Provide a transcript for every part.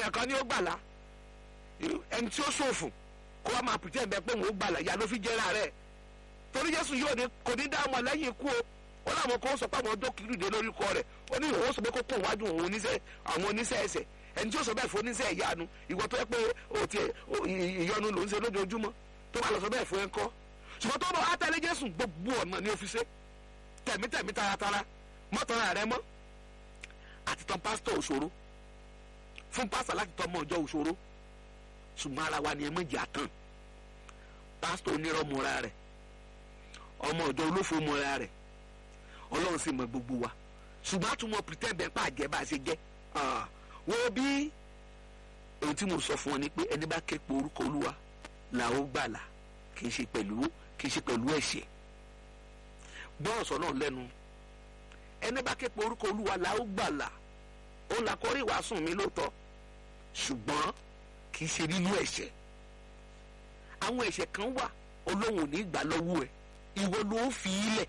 èèyàn kan ní ó gbàlà ẹni tí ó ṣòfò kó wá máa pretend bẹ́ẹ̀ pé òun ó gbàlà ìyá ló fi jẹ́ra rẹ̀ torí jésù yóò ní kò ní dá ọmọ lẹ́yìn ikú o ó láwọn kan sọ pé àwọn dókítà dé lórúkọ rẹ̀ ó ní òun sọ pé kó kó wájú òun oníṣẹ́ àwọn oníṣẹ́ ẹsẹ̀ ẹni tí ó sọ bẹ́ẹ̀ fún oníṣẹ́ ìyanu ìwọ tó yẹ pé o ti ìyọnu ló ń ṣe lójoojúmọ́ tó bá lọ sọ bẹ́ẹ̀ fún ẹ kọ́ ṣùgbọ́n tó bọ̀ wá tẹ̀lé jésù gbogbo ọ̀nà ni ó fi ṣe tẹ̀mítẹ̀mí taratara mọ́tọ́ra rẹ mọ́ àti tán pásítọ̀ òṣòro fún pásítọ̀ láti tọ́ ọmọ ọjọ́ òṣòro ṣùgbọ́n ara wa ni ẹ méjì àtàn pásítọ̀ onírọ̀ mọ́ra rẹ̀ ọmọ ọjọ́ olófo mọ́ra rẹ̀ ọlọ́run sì mọ gbogbo wa ṣùgbọ́n àtúmọ̀ pretend bẹ́ẹ̀ pàjẹ́ bá a ṣe jẹ́ wo bí ohun tí mo sọ fún ọ ni pé ẹni bá ké pe orúkọ olúwa là ó gbàlà kì í ṣe pẹ̀lú kì í ṣe pẹ̀lú ẹ̀ṣẹ̀ gbọ́ ọ̀sán náà lẹ́nu ẹni bá ké pe orúkọ olúwa là ó gbàlà ó là kọrí ìwàásùn mi lóòótọ́ ṣùgbọ́n kì í ṣe nínú ẹ̀ṣẹ̀ àwọn ẹ̀ṣẹ̀ kan wà olóhùn ò ní gbà lọ́wọ́ ẹ̀ ìwọ ló ń fi ilẹ̀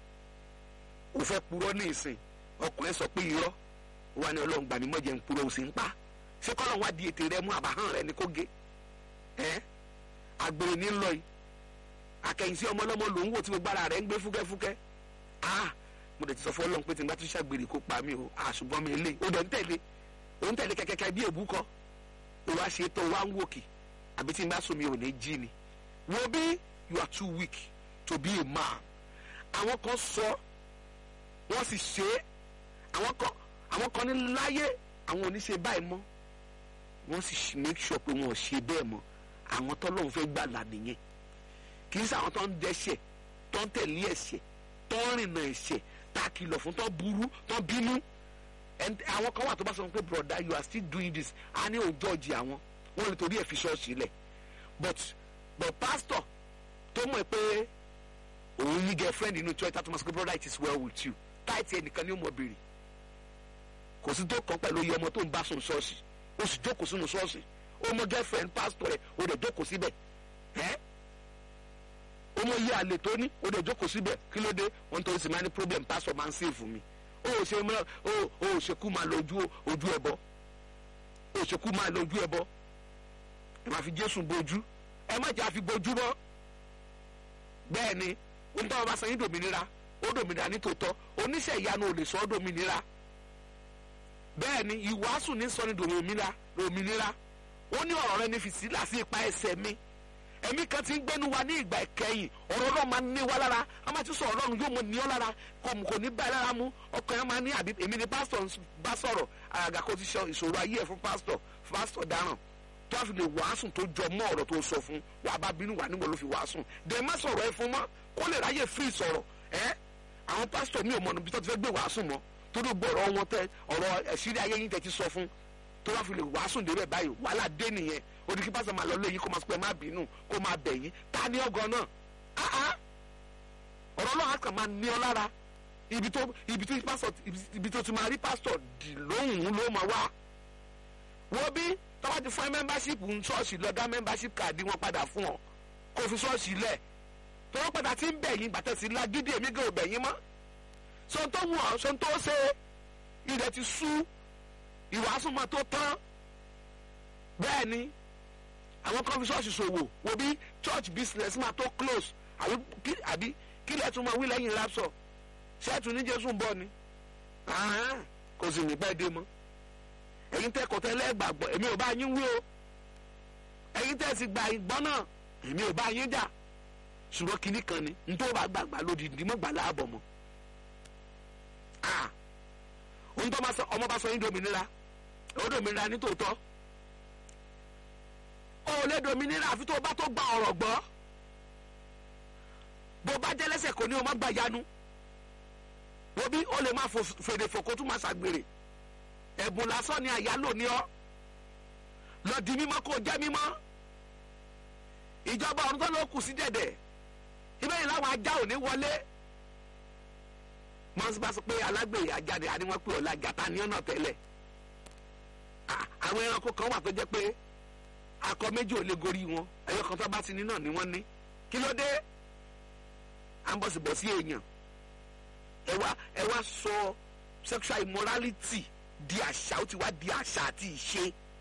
ó fẹ́ purọ́ ní ìsìn ọkùnrin sọ pé irọ́ wà ní ọlọ́run gbà mí mọ́jẹ̀ ń purọ́ ó sì ń pa ṣé kọ́lọ́run wá di ètè rẹ mú àbáhàn rẹ ní kó gé ẹ́ àgbèrè ní lọ yìí akẹ́yìnsí ọmọ ọlọ́mọ lòún wò tí gbogbo ara rẹ̀ ń gbé fúkẹ́fúkẹ́ ah mo dẹ̀ ti sọ fún ọlọ́run pé tí n bá tún ṣàgbèrè kó pa mí o àṣùgbọ́n mi lè o dẹ̀ ń tẹ̀lé o ń tẹ̀lé kẹ́kẹ́kẹ́ bí èbú kọ́ o wá ṣe tó wá ń wòkè àbí tí n bá sùn mi ò ní jí ni wo bí you are too weak to be a man àwọn kan sọ wọ́n sì ṣe é àwọn kan àwọn kan ní láyé àwọn ò ní ṣe báyìí mọ́ wọ́n sì make sure pé wọ́n ò ṣe bẹ́ẹ̀ mọ́ àwọn tọ́lọ́run fẹ́ gbàlà nìyẹn kì í ṣe àwọn tó ń dẹ́ṣẹ̀ tó ń tẹ̀lé ẹ̀ṣẹ̀ tó ń rìnà ẹ̀ṣẹ̀ tá a kìlọ̀ fún tó burú tó bínú àwọn kan wà tó bá sọ pé broda you are still doing this a ní òun jọ́ọ̀jì àwọn wọ́n lè torí ẹ̀ fi ṣọ́ọ̀ṣì lẹ̀ but but pastor tó mọ̀ pé òun ní girlfriend inú church tó máa sọ pé brother it is well with you táìtì ẹnìkan ní ó mọ̀ bèrè kò sí tó kàn pẹ̀lú iye ọmọ tó ń bá sùn ṣọ́ọ̀ṣì ó sì jókòó sínú ṣọ́ọ̀ṣì ó mọ girlfriend pastor rẹ̀ ó dẹ̀ jókòó síbẹ̀ ẹ́ ó mọ iye àlè tó ní ó dẹ̀ jókòó síbẹ̀ kí ló dé wọ́n tó sì máa ní problem pastor máa ń save mi ó ò ṣe mọ́ ó ò ṣekú máa lọ ojú ojú ẹbọ ó ò ṣekú máa lọ ojú ẹbọ ẹ máa fi Jésù bojú ẹ má jà fi bojú mọ́ bẹ́ẹ̀ ni ó ń tọ́ ọba sanyí dòmìnira ó dòmìnira ní tòótọ́ oníṣẹ́ ìyanu ò lè sọ ọ́ dòmìnira bẹ́ẹ̀ ni ìwàásù ní sọ ní dòmìnira dòmìnira ó ní ọ̀rọ̀ rẹ ní fìsílà sí ipa ẹsẹ̀ mi ẹ̀mí kan ti ń gbẹ́nu wa ní ìgbà ìkẹyìn ọ̀rọ̀ náà máa ń ní wa lára a máa ti sọ ọ̀rọ̀ ọ̀run yóò mọ ní ọ lára kò ní bá ẹ lára mú ọkàn yẹn máa ní àbí èmi ni pásítọ̀ bá sọ̀rọ̀ àgàgà kó ti sọ ìṣòro ayé ẹ̀ fún pásítọ̀ pásítọ̀ dáràn tó a fi lè wàásùn tó jọ mọ́ ọ̀rọ̀ tó sọ fún wàá bá bínú wà níwọ̀n ló fi wàásùn dẹ̀ má sọ̀rọ̀ ẹ fún mọ́ kó lè ráyè free sọ̀rọ̀ ẹ́ àwọn pásítọ̀ mi ò mọ̀ níbi tó ti fẹ́ gbé wàásùn mọ́ tó ló gbọ́ ọ̀rọ̀ wọn tẹ ọ̀rọ̀ ẹ̀sírí ayé yín tẹ ti sọ fún tó wá fi lè wàásùn débẹ̀ báyìí wàhálà dé nìyẹn odi kí pásítọ̀ máa lọ lé yín kó máa sọ pé má bínú kó máa bẹ̀ yín ta ni ọgọ náà áá ọ̀rọ̀ náà kàn máa ní ọ lára ibi tó ibi tó pásítọ̀ ibi tó ti máa rí pásítọ̀ dì lóhùn ló máa wá wọ́n bí tọ́wọ́ ti fún ẹ mẹ́mbáṣípù ń ṣọ́ọ̀ṣì lọ dá mẹ́mbáṣípù káàdì wọn padà fún ọ kó fi ṣọ́ọ̀ṣì lẹ̀ tọ́wọ́ padà ti ń bẹ̀ yín bàtẹ́ sí lágídí èmi gan ò bẹ̀ yín mọ́ sọ tó wù ọ́ sọ tó ṣe ilẹ̀ ti sú ìwàásù máa tó tán bẹ́ẹ̀ ni àwọn kan fi ṣọ́ọ̀ṣì ṣòwò wo bí church business máa tó close àbí kí lẹ́ẹ̀ tún máa wí lẹ́yìn rapsọ̀ ṣẹ́ẹ̀tù ní jésù ń bọ̀ ni kò sì ní pẹ́ dé mọ́ ẹ̀yin tẹ́ kọ́ tẹ́ lẹ́gbàgbọ́ èmi ò bá yín wí o ẹ̀yin tẹ́ sì gba ìgbọ́n náà èmi ò bá yín jà ṣùgbọ́n kinní kan ni n tó bá gbàgbà lódìdí mọ́ gbà láàbọ̀ mọ́ ohun tó máa sọ ọmọ bá sọ yín dominira ó dominira ní tòótọ́ ó lè dominira àfi tó bá tó gba ọ̀rọ̀ gbọ́ bó bá jẹ́ lẹ́sẹ̀ kò ní o má gbà yanu wo bí ó lè má fèrè fòkó tún má ṣàgbèrè ẹ̀bùn lásán ni àyálò ní ọ́ lọ di mímọ́ kó jẹ́ mímọ́ ìjọba ọ̀run tó ló kù sí dẹ̀dẹ̀ ibẹ̀ yìí láwọn ajá ò ní wọlé mọ́sí bá sọ pé alágbèrè ajáde àníwọ̀n pé ọ̀la gàtá ní ọ̀nà tẹ́lẹ̀ àwọn ẹranko kan wà tó jẹ́ pé akọ méjì ò lè gorí wọn ẹyọ kan tó bá ti ní náà ni wọ́n ní kí ló dé à ń bọ̀ sí bọ̀ sí èèyàn ẹ wá ẹ wá sọ sexual immorality di àṣà ó ti wá di àṣà àti ìṣe